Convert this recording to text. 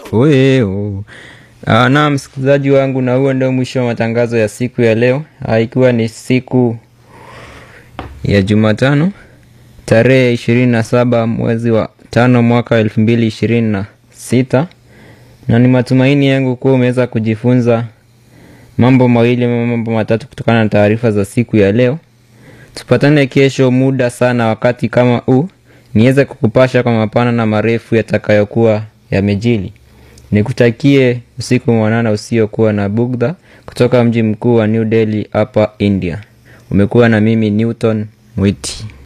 Weo. Ah, na msikilizaji wangu, na huo ndio mwisho wa matangazo ya siku ya leo, Ah, ikiwa ni siku ya Jumatano tarehe ishirini na saba mwezi wa tano mwaka wa elfu mbili ishirini na sita na ni matumaini yangu kuwa umeweza kujifunza mambo mawili ama mambo matatu kutokana na taarifa za siku ya leo. Tupatane kesho muda sana wakati kama huu, niweze kukupasha kwa mapana na marefu yatakayokuwa yamejili. Nikutakie usiku mwanana usiokuwa na bugdha kutoka mji mkuu wa New Delhi hapa India. Umekuwa na mimi Newton Mwiti.